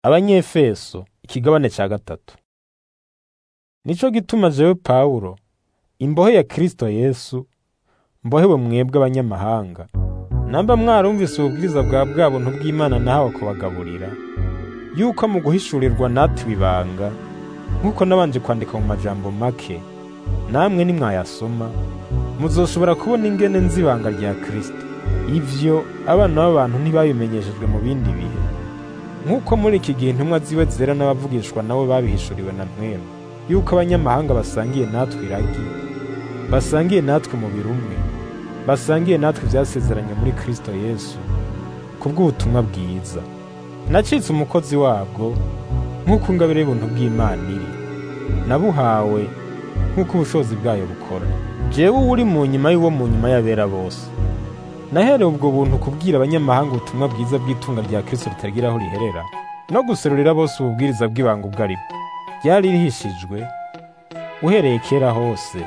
Abanyefeso ikigabane ca gatatu. Nico gituma jewe Pawulo, imbohe ya Kristo Yesu, mbohewe mwebwe abanyamahanga, namba mwarumvise ububwiriza bwa bwa buntu bw'Imana nahawe kubagaburira, yuko mu guhishurirwa natwe ibanga, nk'uko nabanje kwandika mu majambo make, namwe nimwayasoma, muzoshobora kubona ingene nzi ibanga rya Kristo. Ivyo abana b'abantu ntibabimenyeshejwe mu bindi bihe, nk'uko muri iki gihe intumwa ziwe zera n'abavugishwa nabo babihishuriwe na mwemu, yuko abanyamahanga basangiye natwe iragi, basangiye natwe umubiri umwe, basangiye natwe ivyasezeranye muri Kristo Yesu, kubw'ubutumwa bwiza. Nacitse umukozi wabwo, nk'uko ingabire y'ubuntu bw'Imana iri, nabuhawe nk'uko ubushobozi bwayo bukora. Jewe uri mu nyuma y'uwo mu nyuma y'abera bose. Naherewe ubwo buntu kubwira abanyamahanga ubutumwa bwiza bw'itunga rya Kristo ritagira aho riherera, no guserurira bose ububwiriza bw'ibanga ubwo ari bwo. Ryari rihishijwe, uhereye kera hose,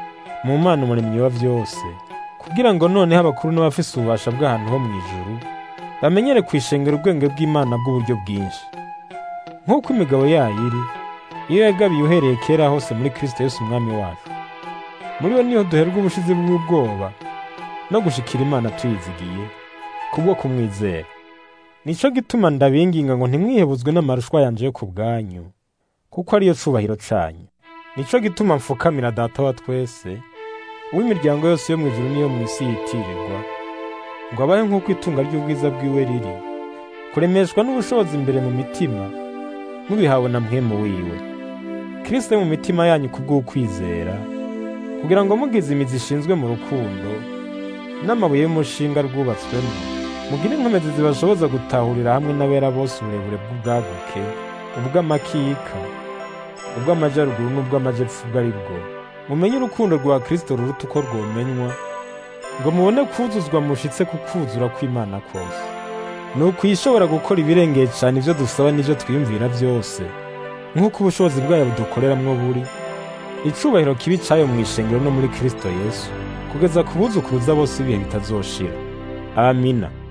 mu Mana umuremyi wa vyose, kugira ngo noneho abakuru n'abafise ububasha bw'ahantu ho mw'ijuru, bamenyere kwishengera ubwenge bw'Imana bw'uburyo bwinshi. Nk'uko imigabo yayo iri, iyo yagabiye uhereye kera hose muri Kristo Yesu umwami wacu. Muri we niho duherwa ubushizi bw'ubwoba, no gushikira Imana tuyizigiye, kubwo kumwizera. Nico gituma ndabinginga ngo ntimwihebuzwe n'amarushwa yanje yo ku bwanyu, kuko ariyo cubahiro canyu. Nico gituma mfukamira Data wa twese, uw'imiryango yose yo mw'ijuru n'iyo mw'isi yitirirwa, ngo abahe nk'uko itunga ry'ubwiza bwiwe riri, kuremeshwa n'ubushobozi imbere mu mitima, mubihawe na mpwemu wiwe. Kristo mu mitima yanyu kubw'ukwizera, kugira ngo mugize imizi ishinzwe mu rukundo, n'amabuye y'umushinga rwubatswemo, mugire inkomezi zibashoboza gutahurira hamwe n'abera bose uburebure bw'ubwaguke, ubw'amakika, ubw'amajaruguru n'ubw'amajepfo ubwo ari bwo. Mumenye urukundo rwa Kristo ruruta uko rwomenywa, ngo mubone kwuzuzwa mushitse ku kwuzura kw'Imana kose. Nuko ishobora gukora ibirengeye cane ivyo dusaba n'ivyo twiyumvira vyose, nk'uko ubushobozi bwayo budukoreramwo buri, icubahiro kibi cayo mw'ishengero no muri Kristo Yesu, kugeza ku buzukuruza bose ibihe bitazoshira. Amina.